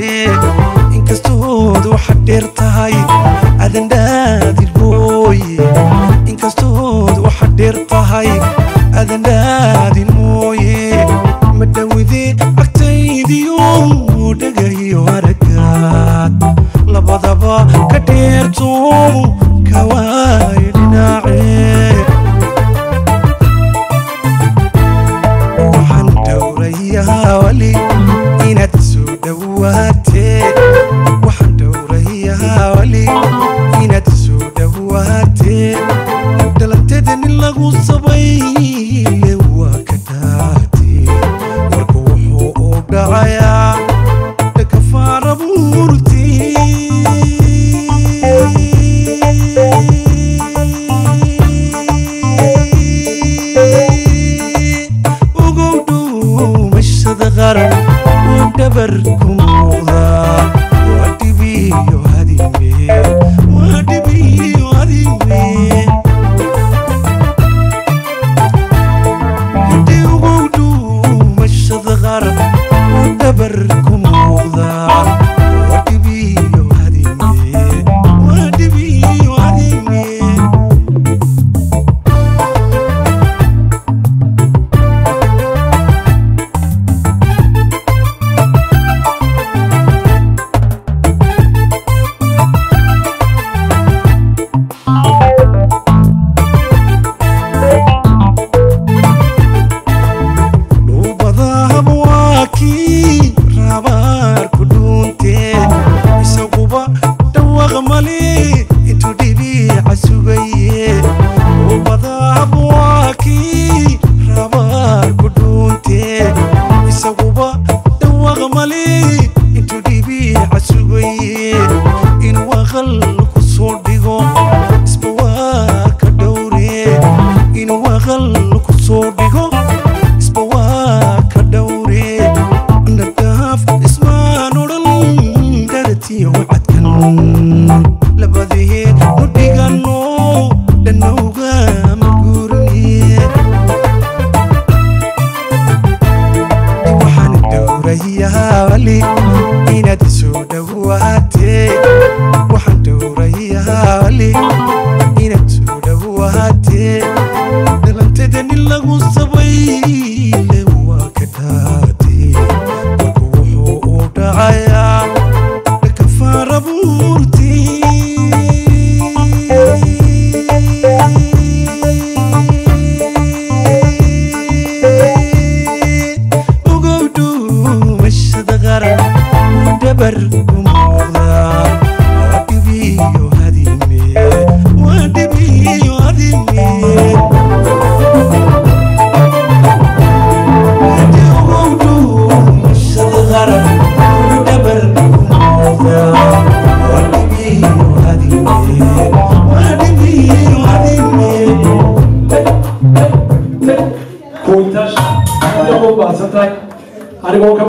inkastood waxaad dheer tahay adandhaadir mooye inkastood waxaad dheer tahay adandhaadin mooye ma dhowide agtaydiyo dhagayo aragaad labadaba ka dheerto kawaayo dhinaace waxaan dhowrayaa wali inaad soo dhowaatee waxaan dhowrayaa wali inaad soo dhowaatee dhalanteeda nin lagu sabayle waa ka dhaatee marka wuxuu u dhacayaa dhakafaara buurtii ugow dhuumashada qaran uu dhabar ku muuqdaa waa dhibiyo hadime waa dhibiyo hadime hidii ugow dhuumashada qaran uu dhabar ku muuqdaa waa dhibiyo hadime waa dhibiyo hadime dhuubadaab waa kii rabaarku dhuuntee isaguba dhawaaq male intuu dhibiica sugaye dhuubadaab waa kii rabaarku dhuuntee isaguba dhawaaq male intuu dhibiica sugaye inuu aqal ku soo dhigo isba waa ka dhowre inuu aqal ku soo dhigo isba waa ka dhowre nadhaaf ismaan odhan dharatiyo wacadkan labadee nu dhigano dhanowga ma guurniye waxaan dhowrayaa wali inaad soo dhowaatee waxaan dhowrayaa wali inaad soo dhowaatee dhalanteeda nin lagu sabayle waa ka dhaatee marka wuxuu u dhacayaa dhakafaara buurtii ugow dhuumashada qaran uu dhabar ku muuqdaa waa dhibiyo hadime waa dhibiyo hadime hadii ugow dhuumashada qaran uu dhabar ku muuqdaa waa dhibiyo hadime waa dhibiyo hadime kuintaas aad u baahsan tahay anigoo ka